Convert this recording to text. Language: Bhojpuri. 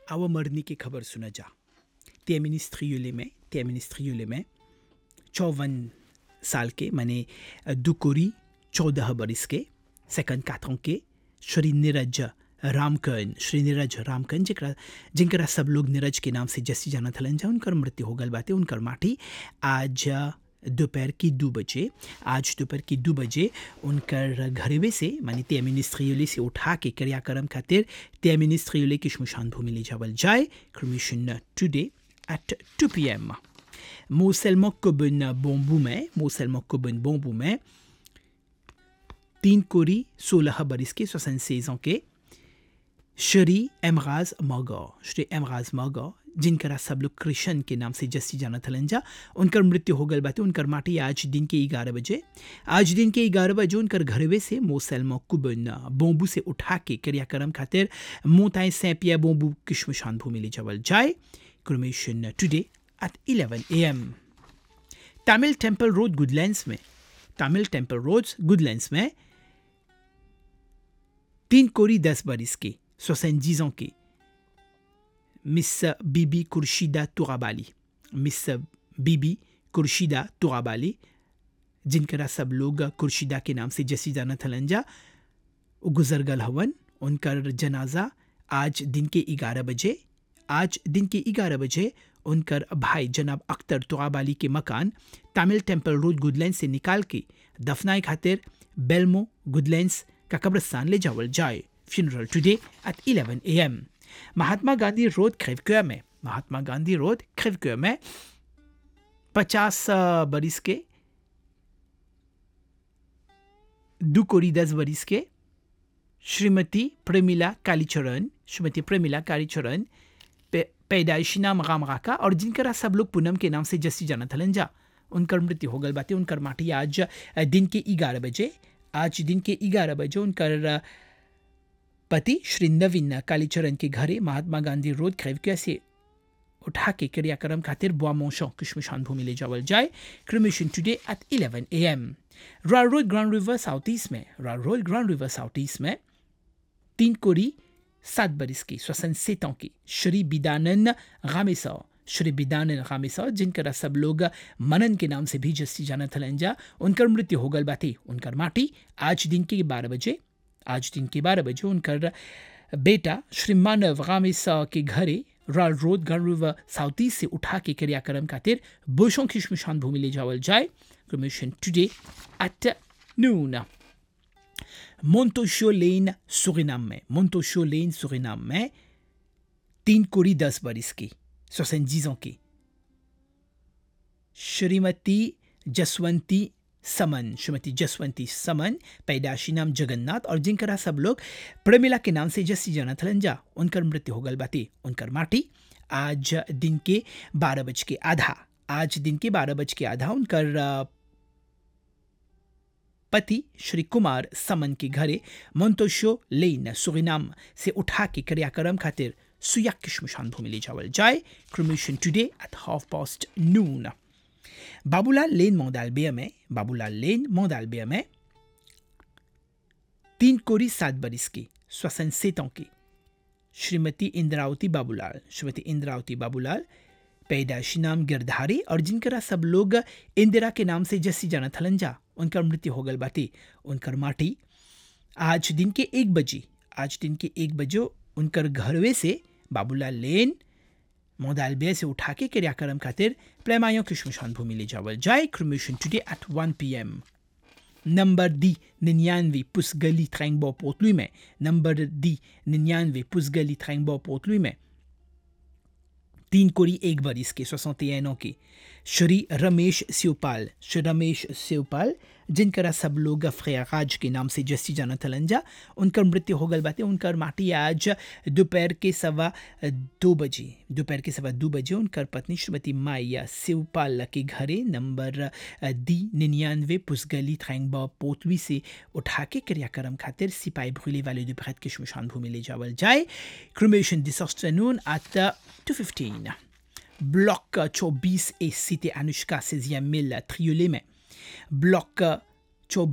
आवा मरनी की खबर सुना जा तेमिनिस्ट्रियुले में तेमिनिस्ट्रियुले में चौवन साल के माने दुकोरी चौदह बरिस के सेकंड काथों के श्री नीरज रामकन श्री नीरज रामकन जरा जिनकरा सब लोग नीरज के नाम से जैसी जाना थलन जा उनकर मृत्यु हो गल बाते उनकर माटी आज दोपहर की दो बजे आज दोपहर की दो बजे उनकर घरवे से मानी त्यामिनिस्ट्रियोले से उठा के क्रियाक्रम खातिर त्यामिनिस्ट्रियोले की शमशान भूमि ले जावल जाए cremation today at two P M मोसेलमो कोबन बोम्बू में मोसेलमो कोबन बोम्बू में तीन कोरी सोलह बरिस के सोसन सेजों के श्री एमराज मगो श्री एमराज मगो जिनकरा सब लोग कृष्ण के नाम से जस्सी जाना थलन जा उनकर मृत्यु हो गल बाते उनकर माटी आज दिन के ग्यारह बजे आज दिन के ग्यारह बजे उनकर घरवे से मोसेलमो कुबन बोम्बू से उठा के क्रियाक्रम खातिर मोताए सैपिया बोम्बू की शमशान भूमि ले जावल जाए cremation today at 11 M Tamil temple road Goodlands में तमिल टेम्पल रोड गुडलैंड्स में तीन कोरी दस बरिस के सोसेंजीजों के मिस बीबी कुर्शिदा तुराबाली मिस बीबी कुर्शिदा तुराबाली जिनकरा सब लोग कुर्शिदा के नाम से जसी जाना थलंजा गुजर गल हवन उनकर जनाजा आज दिन के ग्यारह बजे आज दिन के ग्यारह बजे उनकर भाई जनाब अख्तर तुआबाली के मकान तमिल टेम्पल रोड गुडलैंड से निकाल के दफनाए खातिर बेलमो गुडलैंड्स का कब्रस्तान ले जावल जाए funeral today at 11 M Mahatma Gandhi road खेवक्या में महात्मा गांधी रोड खेवक्या में पचास बरिस के दो कोरी दस बरिस के श्रीमती प्रेमिला कालीचरण श्रीमती प्रेमिला कालीचरण पैदाइशी नाम राम राका और जिनकरा सब लोग पूनम के नाम से जस्सी जाना थलन जा उनकर मृत्यु हो गल बातें उनकर माटी आज दिन के ग्यारह बजे आज दिन के ग्यारह बजे उनकर पति श्री नवीन कालीचरण के घरे महात्मा गांधी रोड खैवकिया से उठा के क्रियाक्रम खातिर बुआ मोशों किशमशान भूमि ले जावल जाए cremation today at 11 A M royal road grand river south east में royal road grand river south east में तीन कोरी सात बरिस की स्वसन सेतों की श्री बिदानन गामेसा श्री बिदानन गामेसा जिनकरा सब लोग मनन के नाम से भी जस्सी जाना थलंजा उनकर मृत्यु हो गल बाती उनकर माटी आज दिन के बारह बजे आज दिन के बारह बजे उनकर बेटा श्री मानव गामेसा के घरे royal road grand river south east से उठा के क्रियाक्रम खातिर बुशों की शमशान भूमि ले जावल जाए commission today at noon मोन्टोशो lane Suriname में मोन्टोशो लेन सुरिनाम में तीन कोरी दस बरिस की सोसेंजीजों की श्रीमती जसवंती समन श्रीमती जसवंती समन पैदाशी नाम जगन्नाथ और जिनकरा सब लोग प्रेमिला के नाम से जस्सी जाना थलंजा उनकर मृत्यु हो गल बाती उनकर माटी आज दिन के बारह बज के आधा आज दिन के बारह बज के आधा उनकर पति श्री कुमार समन के घरे मोन्टोशो लेन सुरिनाम से उठा के क्रियाक्रम खातिर सुया किशमशान भूमि ले जावल जाए cremation today at half past noon Babulal लेन मोदालबिया में बाबूलाल लेन मोदालबिया में तीन कोरी सात बरिस की स्वसन सेतों की श्रीमती इंद्रावती बाबूलाल श्रीमती इंद्रावती बाबूलाल पैदाशी नाम गिरधारी और जिनकरा सब लोग इंदिरा के नाम से जस्सी जाना थलंजा उनकर मृत्यु हो गल बाती उनकर माटी आज दिन के एक बजे आज दिन के एक बजे उनकर घरवे से बाबूलाल लेन मोदालबिया से उठा के क्रियाक्रम खातिर प्लेमायों की शमशान भूमि ले जावल जाए cremation today at 1 P M number दी निन्यानवे पुसगली थ्रैंगबो पोतलुई में नंबर दी निन्यानवे पुसगली थ्रैंगबो पोतलुई में तीन कोरी एक बरिस के सोसौतेनों की श्री रमेश शिवपाल श्री रमेश शिवपाल जिनकरा सब लोग फ्रियाज के नाम से जस्सी जाना थलंजा उनकर मृत्यु हो गल बातें उनकर माटी आज दोपहर के सवा दो बजे दोपहर के सवा दो बजे उनकर पत्नी श्रीमती माया शिवपाल के घरे नंबर दी निन्यानवे पुसगली थैंगबा पोतवी से उठा के क्रियाक्रम खातिर सिपाही भूले वाले दोपहर के शमशान भूमि ले जावल जाए cremation this afternoon at two fifteen block चौबीस et cité Anushka 16e mille Triolet में ब्लॉक